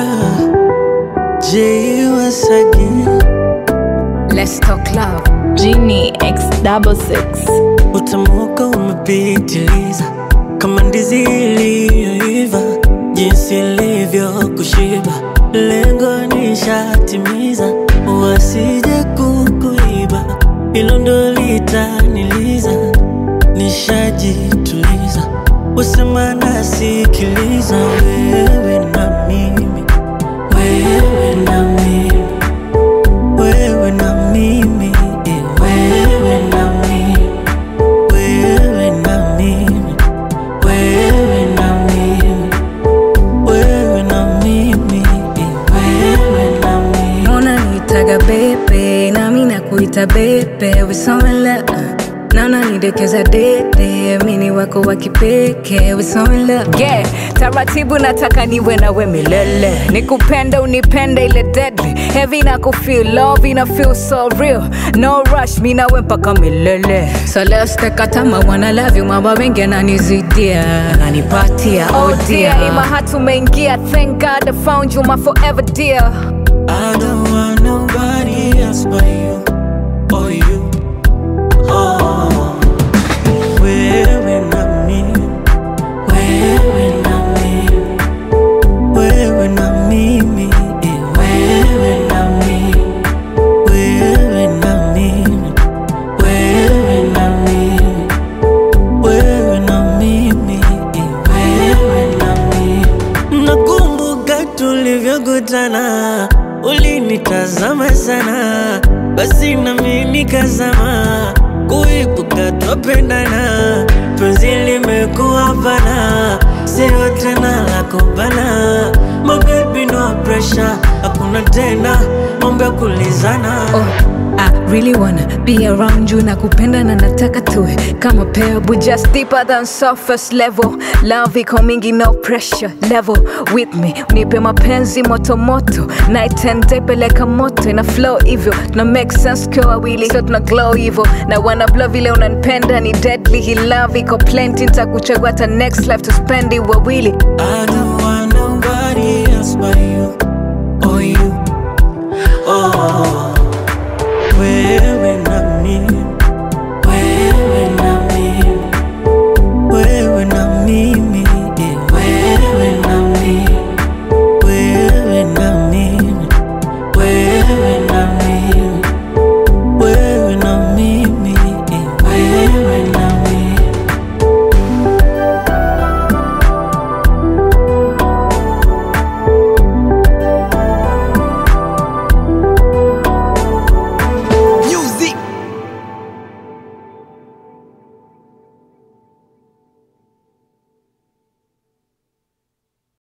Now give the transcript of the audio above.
J was again. Let's talk love. Genie X double six. Utamuka umepitiliza kama ndizi iliyoiva, jinsi ilivyo kushiba, lengo nishatimiza, wasije kukuiba, hilo ndo litaniliza, nishajituliza, usema nasikiliza, wewe na mimi, wewe na mimi wewe na mimi, eh, wewe na mimi, wewe na mimi, wewe na mimi, wewe na mimi, eh, wewe na mimi. unanitaga bebe nami nakuita bebe wisomela na unanidekeza dede mini wako wa kipekee wisomela yeah. taratibu nataka niwe nawe milele nikupende unipende ile deadly heavy na kufeel love ina feel so real no rush mi nawe mpaka milele so let's take our time I wanna love you mama wengi ananizidia ananipatia oh dear ima hatumeingia thank god I found you my forever dear I don't want nobody else but you, or you. Oh, wewe na mimi, wewe na mimi, wewe na mimi, eh, wewe na mimi, wewe na mimi, wewe na mimi, wewe na mimi, eh, wewe na mimi. Nakumbuka tulivyokutana, ulinitazama sana, basi nami nikazama, kuibuka twapendana, penzi limekuwa pana, sio tena la kubana. My baby no pressure, hakuna tena mambo ya kulizana. Oh, I really wanna be around you na kupenda na nataka tuwe kama pair but just deeper than surface level love iko mingi no pressure level with me unipe mapenzi moto moto night and day peleka moto ina flow hivyo tuna make sense kwa wawili so tuna glow hivyo na wanna blow vile unanipenda ni deadly hii love iko plenty nitakuchagua hata next life to spend it wawili I don't want nobody else but you, or you. Oh.